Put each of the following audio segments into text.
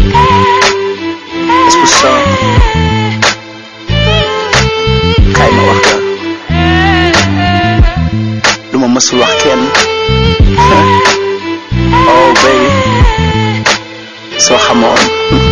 est-ce que ça kaay ma wax la lu ma mësul wax kenn oh baby soo xamoon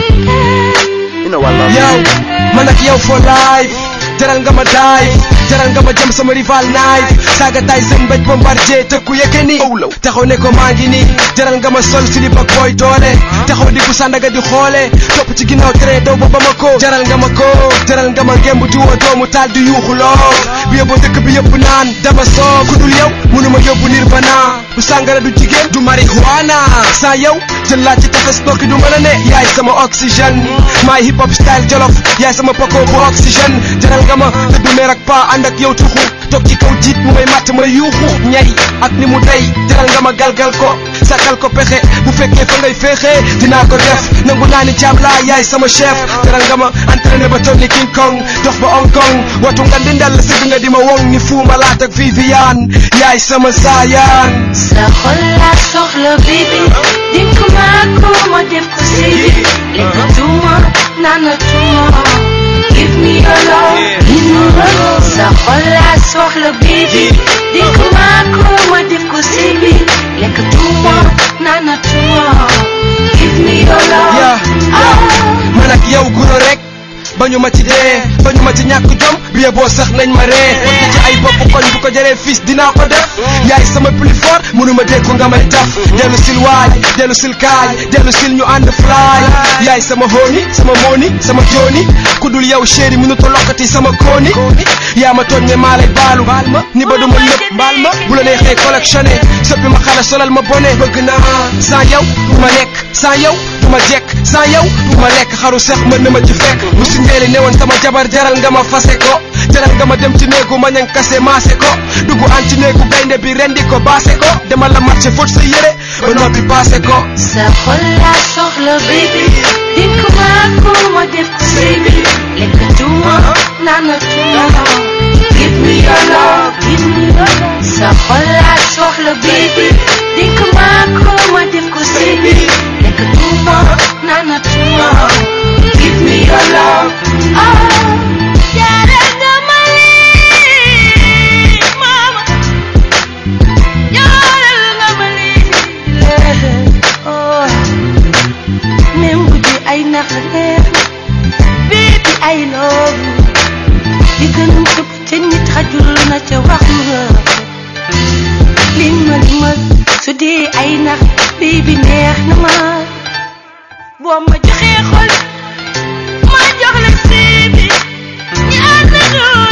you know I love you. yow man ak yow for life jaral nga ma dive jaral nga ma jëm sama rival knife saaga tay seen mbéj bombardier tëkku yëkke ni taxaw ne ko maa ngi nii jaral nga ma sol silib ak booy doole taxaw di ku sandaga di xoole topp ci ginnaaw tere daw ba ba ma ko jaral nga ma ko jaral nga ma ngemb di woo doomu taal di yuuxu loo bu yóbboo dëkk bi yëpp naan dama soo ku dul yow mënuma yóbbu nirvana du sàngara du jigéen du marijuana sans yow jël laa ci tefes nokki du mën a ne yaay sama oxygène maay hip hop style jolof yaay sama poko bu oxygène jaral nga ma te du meer ak pa ànd ak yow tuxu toog ci kaw jiit mu may matt ma yuuxu ñay ak ni mu day jaral nga ma galgal ko sakal ko pexe bu fekkee fa ngay féexee dinaa ko def nangu naa ni jaam laa yaay sama chef jaral nga ma entraîné ba toog ni King Kong dox ba Hong Kong watu nga di ndell sëgg nga di ma wong ni fuuma laat ak Viviane yaay sama saayaan sa xol laa soxla baby dink ma ko ma def ko sébi lekkatuma naanatuma give me your love give me your love sa xol laa soxla baby dink ma ko ma def ko sébi lekkatuma naanatuma give me your love Yeah, yeah. man ak yow guro rek bañu ma ci dee bañu ma ci ñàkk jom biye boo sax nañ ma ree wante ci ay bopp koñ bu ko jëree fils dinaa ko def yaay sama plus fort mënuma dékku nga may taf dellu sil waay dellu sil kaay dellu sil ñu ànd fly yaay sama hooni sama mooni sama jooni ku dul yow chéri mënuta lokkati sama kooni yaa ma tooñ ne maa lay baalu ni ba duma lépp mbaal ma bu la neexee collectionné soppi ma xale solal ma bone bëgg naa sans yow du ma nekk sans yow du ma jekk sans yow du ma lekk xaru sax mën na ma ci fekk bu si njeeli newoon sama jabar jaral nga ma fase ko jaral nga ma dem ci néegu ma ñang kase maase ko dugg an ci néegu gaynde bi rendi ko baase ko demal la marché fóot sa yére ba noppi paase ko sa xol laa soxla baby dink ma ko ma def ko sébi lekkatuma naanatuma give me your love give me your love sa xol laa soxla baby dink ma ko ma def ko sébi lekkatuma naanatuma give me your love oh jaral nga ma lii mama jaral nga ma lii oh même bu dee ay naqareer baby I love you li gën a tëb ca nit xajul na ca wax nga li ma li ma su dee ay nax baby neex na ma boo ma joxee xol ma jox la sébi ñu ànd doon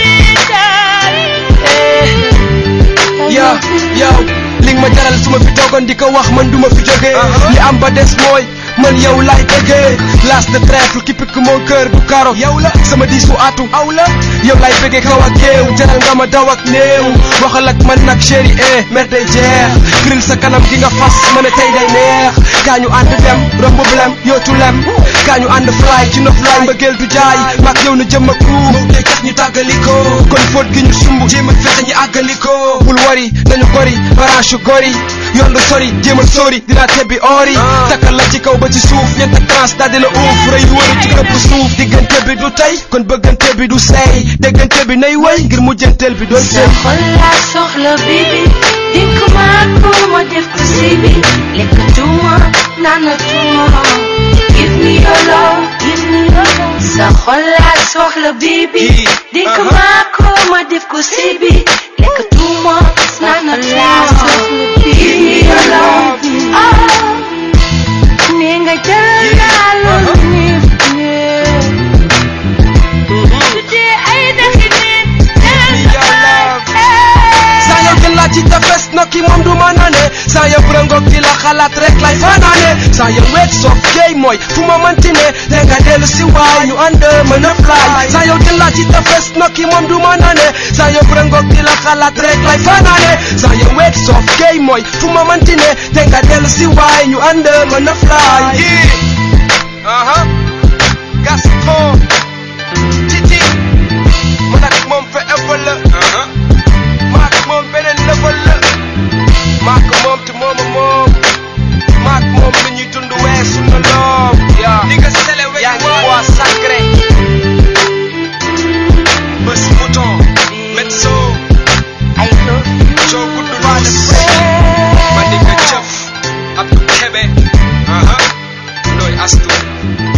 yow yow li nga ma jaral su ma fi toogoon di ko wax man du ma fi jógee li am ba des mooy man yow laay bëggee las de trèfle qui pique mon cœur du karo yow la sama diisu atu aw la yow laay bëggee kaw ak géew jaral nga ma daw ak néew waxal ak man nag chéri eh mer day jeex gril sa kanam gi nga fas ma ne tey day neex kaa ñu ànd dem romb blem yootu lem kaa ñu ànd fly ci nof laay mbëggeel du jaay maak yow na jëm ak ruu moo koy tax ñu tàggalikoo kon fóot gi ñu sumb jéem a fexe ñu àggalikoo bul wari nañu gori branche gori yoon lu sori jéem a sori dinaa tebbi ori takkal la ci kaw ba ci suuf ñeent ak trans daal di la uuf rëy wëru ci këpp suuf diggante bi du tey kon bëggante bi du sey déggante bi nay way ngir mujjanteel bi doon sa sey xol laa soxla baby dink ma ko ma def ko sébi lekkatuma naanatuma give me your love give me your love sa xol laa soxla baby dink ma ko ma def ko sébi lekkatuma naanatuma give me your love ah nee nga jaral naa loolu neex neex su dee ay daxi neen jaral saa yow jël laa ci tefes nokki moom du ma nane saa yow rangoog di la xalaat rek lay fanaane saa yow weet soof géey mooy fu ma mënti ne te nga dellu si waay ñu ànd mën a fly saa yow jël laa ci tefes nokki moom du ma nane saa yow rangoog di la xalaat rek lay fanaane saa yow weet soof géey mooy fu ma mënti ne te nga dellu si waay ñu ànd mën a fly aha Gaston Titi man ak moom forever la maak moom beneen level la maak moom te moom a moom maak moom lu ñuy dund weesu na lool Kebe aha Loy Astu